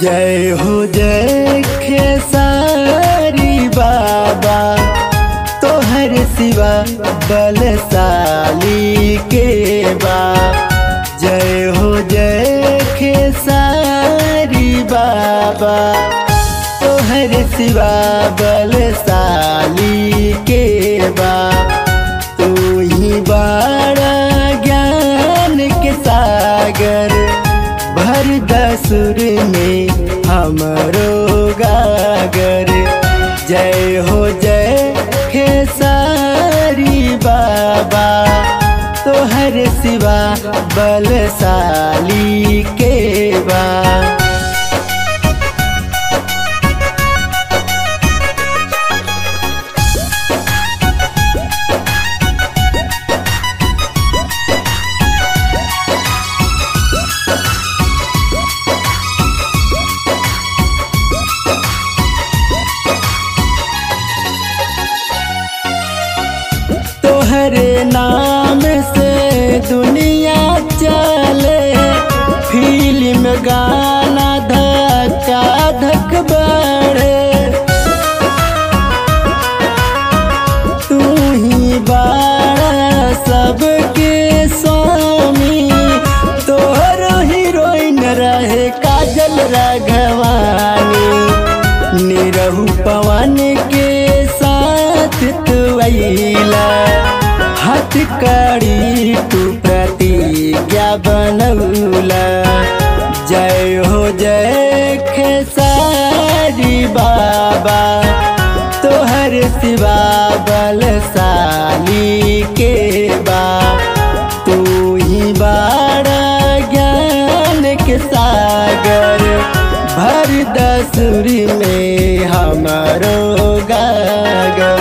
जय हो जय खेसारी बाबा तोहर सिवा बलशाली के बा जय हो जय खेसारी बाबा तोहर सिवा बलशाली के बा तू ही बड़ा ज्ञान के सागर भर दसुर में हमरो गागर जय हो जय खेसारी बाबा तोहर सिवा बलशाली के बा तोहरे नाम से दुनिया चले फिल्म गाना धक्का धक बढ़े तू ही बाड़ा सबके स्वामी तोहरो हीरोइन रहे काजल राघवानी निरहु पवन के साथ तू अइला हाथ कड़ी तू प्रतिज्ञा बनौला जय हो जय खेसारी बाबा तोहर सिवा बलशाली के बा तू ही बाड़ा ज्ञान के सागर भर दसुरी में हमारो गागर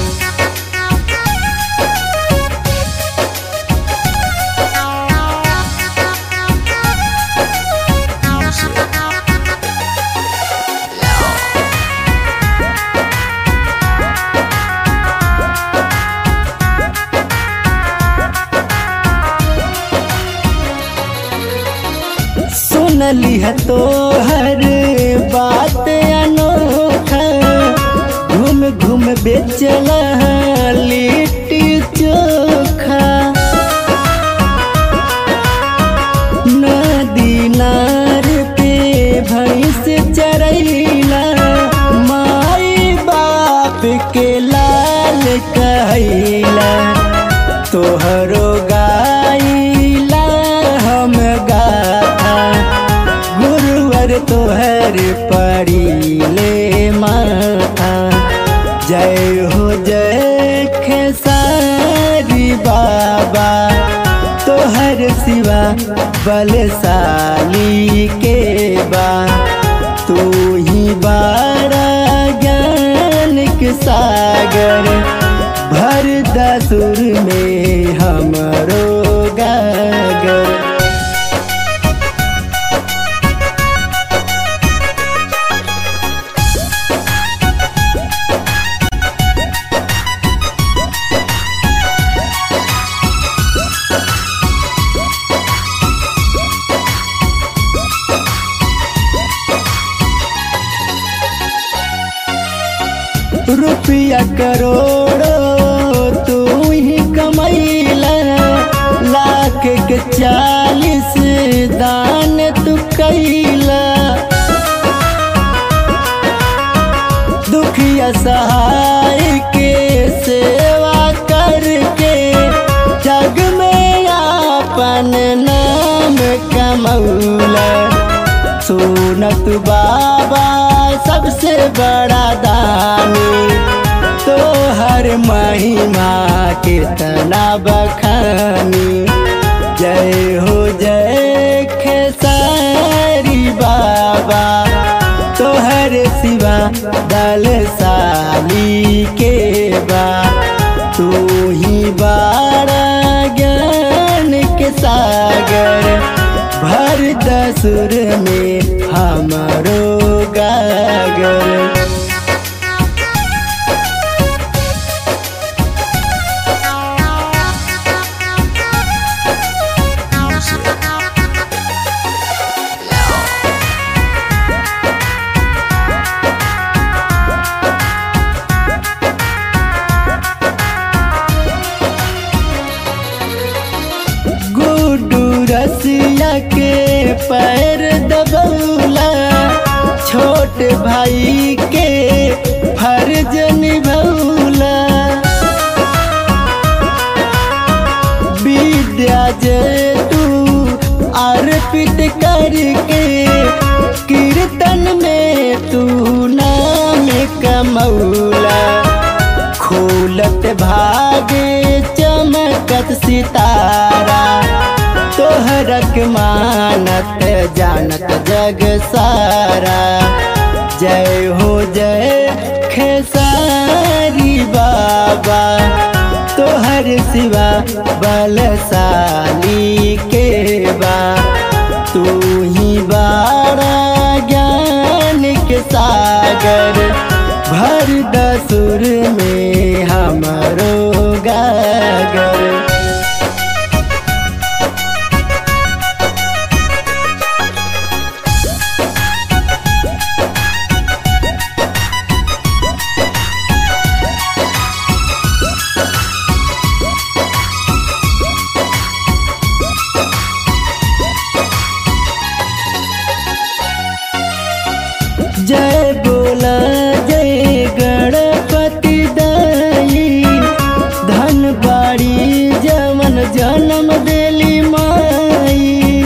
सुनली है तो हर बात अनोखा घूम घूम बेचला लिट्टी चोखा नदी नार पे भैंस चरैला माई बाप के लाल कहैला तोहरो गाइला हम गाथा गुरुवर तोहर पड़ीले माथा जय हो जय खेसारी बाबा तोहर सिवा बलशाली के बा तू ही बाड़ा ज्ञान के सागर भर दसुर में हमरो गागर रुपया करोड़ो तू ही कमैला लाख के चालीस दान तू कैला दुखिया सहाय के सेवा करके जग में आपन नाम कमौला सुनत बाबा सबसे बड़ा दानी तो हर महिमा कितना बखानी जय हो जय खेसारी बाबा तोहर सिवा दलशाली के बा तू ही बाड़ा ज्ञान के सागर भर दसुर में हमारो गागर Music. छोट भाई के फर्ज निभौला विद्या जे तू अर्पित करके कीर्तन में तू नाम कमौला खोलत भागे चमकत सितारा तोहरक मानत जानत जग सारा जय हो जय खेसारी बाबा तोहर सिवा बलशाली के बा तू ही बारा ज्ञान के सागर भर दसुर में हमरो गागर जय बोला जय गणपति दाई धन बाड़ी जमन जन्म देली माई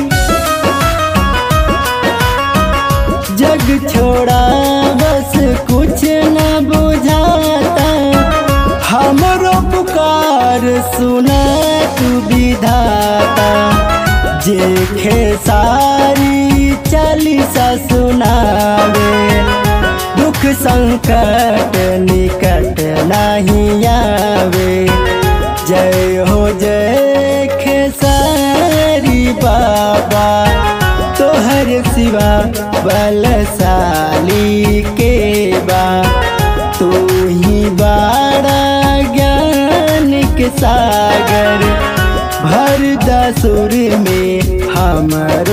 जग छोड़ा बस कुछ न बुझाता हमरो पुकार सुना तू विधाता जे खेसारी चालीसा सुनावे दुख संकट निकट नहीं आवे जय हो जय खेसारी बाबा तोहर सिवा बलशाली के बा तू ही बाड़ा ज्ञान के सागर भर दसुर में हमरो